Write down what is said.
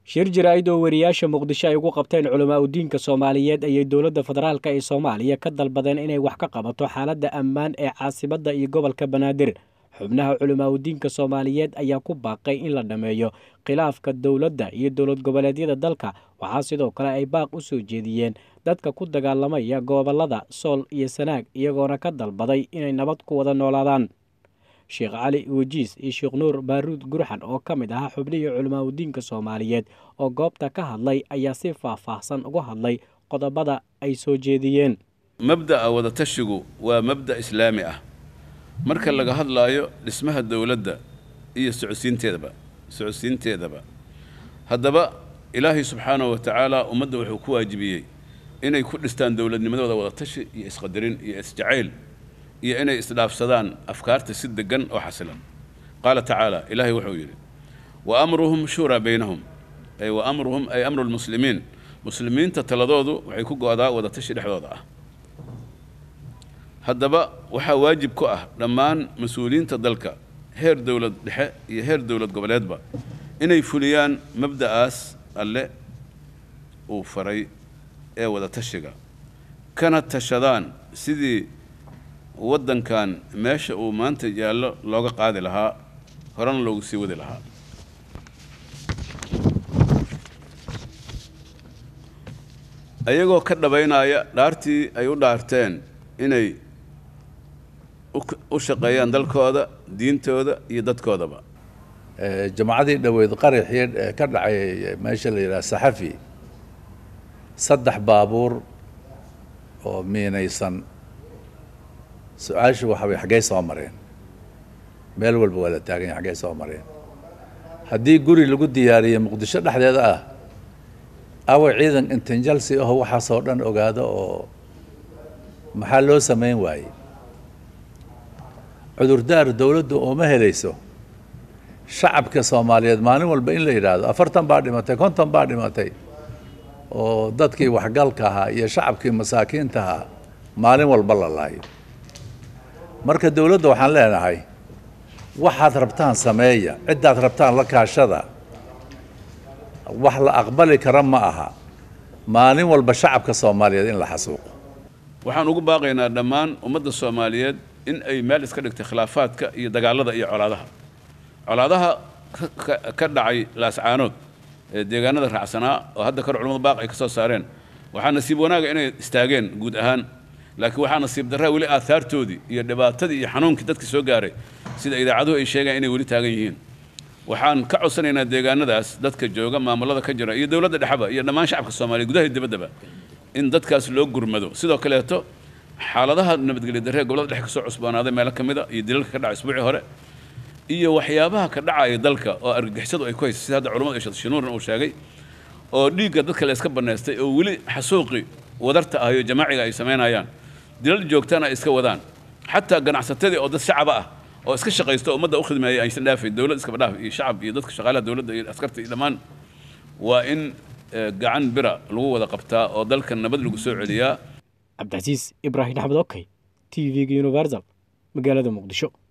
shir jaraa'id oo wariyaasha muqdisho ay ugu qabteen culamaa udiinka soomaaliyeed ayay dowladda federaalka ee soomaaliya ka dalbadeen inay wax ka qabato xaaladda ammaan ee caasimadda iyo gobolka banaadir xubnaha culamaa udiinka soomaaliyeed ayaa ku baaqay in la dhammeeyo khilaafka dowladda iyo dowlad goboleedyada dalka waxaa sidoo kale ay baaq u soo jeediyeen dadka ku dagaalamaya gobolada sool iyo sanaag iyagoona ka dalbaday inay nabad ku wada noolaadaan sheekh cali wajiis iyo sheekh nuur baaruud gurxan oo ka mid ahaa xubnihii culamaa udiinka soomaaliyeed oo goobta ka hadlay ayaa si faah-faahsan uga hadlay qodobada ay soo jeediyeen mabda'a wadatashigu waa mabda' islaami ah marka laga hadlaayo dhismaha dowladda iyo socodsiinteedaba socodsiinteedaba haddaba ilaahay subxaanahu wa tacaala ummadda wuxuu ku waajibiyey inay ku dhistaan dowladnimadooda wadatashi iyo isqadarin iyo isjacayl iyo inay isdhaafsadaan afkaarta si degan oo xasilan qaala tacaala ilaahay wuxuu yidhi wa amruhum shuuraa baynahum ay wa amruhum ay amru lmuslimiin muslimiinta taladoodu waxay ku go-daa wadatashi dhexdooda ah haddaba waxaa waajib ku ah dhammaan mas-uuliyiinta dalka heer dowlad dhexe iyo heer dowlad goboleedba inay fuliyaan mabda'aas alle uu faray ee wadatashiga kana tashadaan sidii waddankan meesha uu maanta yaallo looga qaadi lahaa horena loogu sii wadi lahaa ayagoo ka dhabaynaya dhaartii ay u dhaarteen inay u shaqeeyaan dalkooda diintooda iyo dadkoodaba jamacadii dhoweyd qaraxii ka dhacay meesha la yidhaha saxafi saddex baabuur oo miinaysan su-aashu waxa way xaggey soo mareen meel walba waa la taagan yahay xaggey soo mareen haddii guri lagu diyaariyey muqdisho dhexdeeda ah awa ciidan intinjalsi aho waxaasoo dhan ogaado oo maxaa loo samayn waayey cudurdaar dowladdu ooma helayso shacabka soomaaliyeed maalin walba in la yidhaahdo afartan baa dhimatay konton baa dhimatay oo dadkii waxgalka ahaa iyo shacabkii masaakiinta ahaa maalin walba la laayo marka dowladda waxaan leenahay waxaad rabtaan sameeya ciddaad rabtaan la kaashada wax la aqbali kara ma aha maalin walba shacabka soomaaliyeed in la xasuuqo waxaan ugu baaqaynaa dhammaan ummadda soomaaliyeed in ay meel iska dhigtay khilaafaadka iyo dagaalada iyo colaadaha colaadaha ka dhacay laascaanood ee deegaanada raacsanaa oo hadda kor culamadu baaq ay ka soo saareen waxaa nasiib wanaaga inay istaageen guud ahaan laakiin waxaa nasiib darraa weli aahaartoodii iyo dhibaatadii iyo xanuunkii dadka soo gaaray sida idaacaduhu ay sheegaan inay weli taagan yihiin waxaan ka codsanaynaa deegaanadaas dadka jooga maamulada ka jira iyo dowladda dhexeba iyo dhammaan shacabka soomaaliya gudaha iyo dibaddaba in dadkaas loo gurmado sidoo kaleeto xaaladaha nabadgelya darree gobolada dhexe ka soo cusboonaaday meelo ka mid a iyo dilalka ka dhacay isbuucii hore iyo waxyaabaha ka dhacaya dalka oo argagixisadu ay ku haysa sida hadda culamadu ay shinuuran uu sheegay oo dhiigga dadka la iska bannaystay oo weli xasuuqi wadarta ah iyo jamaaciga ay samaynayaan dilal joogtana ay iska wadaan xataa ganacsatadii oo dad shacaba ah oo iska shaqaysta oo ummadda u khidmeeyay aysan dhaafayn dowlad iskaba dhaaf iyo shacab iyo dadka shaqaalaha dowladda iyo askarta iyo dhammaan waa in gacan bira lagu wada qabtaa oo dalka nabad lagu soo celiyaa cabdicasiis ibraahim axmed okey t v-ga universal magaalada muqdisho